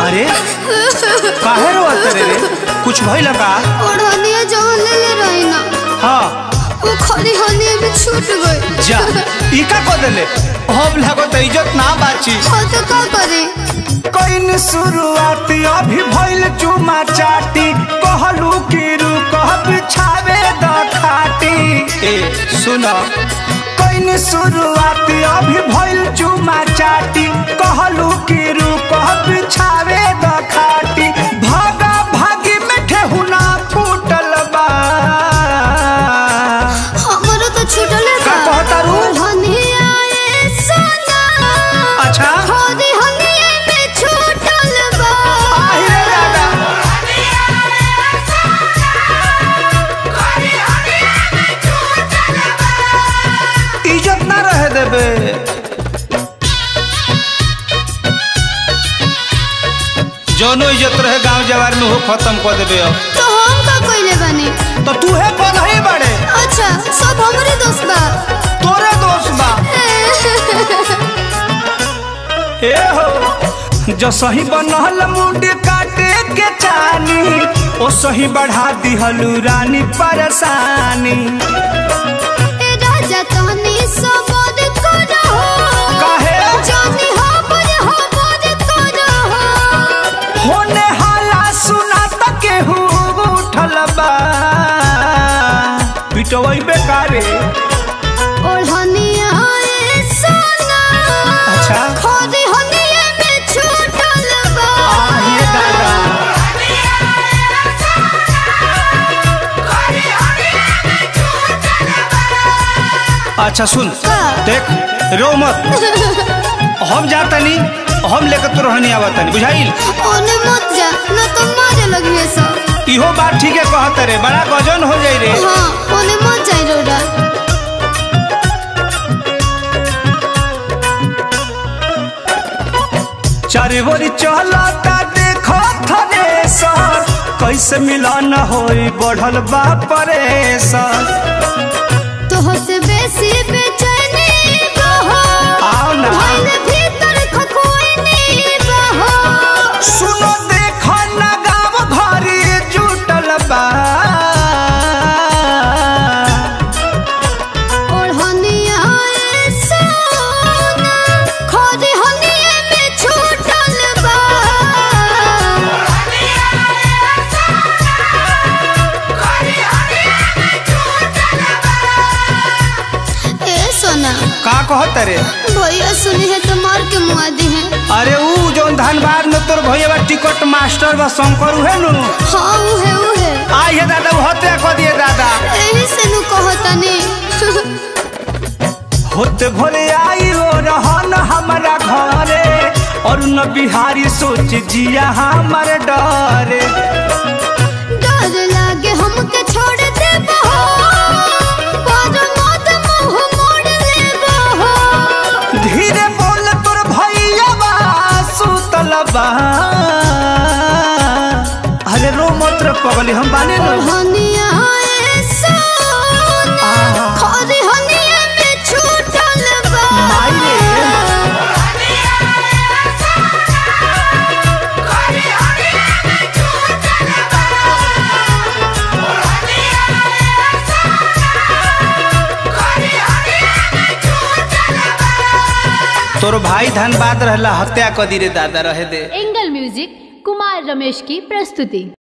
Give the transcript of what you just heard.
अरे काहे रो तेरे रे कुछ भइल का ओढ़निया जवन ले ले रही ना हाँ वो खरी हनिया भी छूट गई जा ई का को देले हम लागो त इज्जत ना बाची हाँ तो का करे कइन शुरुआत अभी भइल चुमा चाटी कहलू कि रुकह बिछावे द खाटी ए सुन कइन शुरुआत अभी भइल चुमा चाटी कहलू कि रुकह बिछावे द खाटी भागा भागी में ठेहुना फूटल बा हमारा तो छूटले का कहता रू? ओढ़निया ए सोना अच्छा खरी हनिया में छूटल बा आहि रे दादा इज्जत ना रहे देबे जौनो इज्जत रहे गांव जवार में हो खत्म कर देबे अब तो हम का कइले बानी तो तू है कौन है बड़े अच्छा सब हमरे दोस्त बा तोरे दोस्त बा ए हो जो सही बनल मुंड काटे के चानी ओ सही बढ़ा दिहलू रानी परेशानी ए राजा तहनी सबद करो काहे? जानी हमर हमर करो होने हाला सुना तके उठल बा पिटवई बेकारे ओढ़निया ए सोना अच्छा खरी हनिया में छूटल बा आहे दादा अच्छा सुन का? देख रो मत हम जातनी हम लेकर तो रहनी आवतनी बुझाइल ओने मत जा न तो मारे लगिए सब इहो बात ठीक है कहत रे बड़ा गजन हो जाई रे हाँ ओने मत जाई रोड़ा चारे बोरी चलता देखो थने सर कैसे मिलन होई बढ़ल बा परेशान तोह से बेसी बेचैनी बहो आओ ना भइल भीतर खखोइनी बहो सुनो देखो ना गाँव भरी जुटल बा ओढ़निया ए सोना खरी हनिया में छूटल बा ए सोना का कहत रे भैया सुनी है तो मार के मुआ दी है अरे ऊ जो धनबाद में तोर भैया टिकट मास्टर बा शंकर उहे नु हाँ उहे उहे आई है दादा वो हत्या कर दिए दादा एही से नु कहतनी होते भोरे आई हो रहन हमारा घरे और न बिहारी सोच जिया हमारे डरे डर लागे हमके छोड़ दे बहो पर मत मुंह मोड़ ले बहो धीरे बोल तोर भैया बा सुतल बा अरे रो मत रे पगली हम बाने नो हनिया ए सोना आहा। खरी हनिया में छूटल बा माई रे। तोर भाई धनबाद रहला हत्या कर दी रे दादा रहे दे एंगल म्यूजिक कुमार रमेश की प्रस्तुति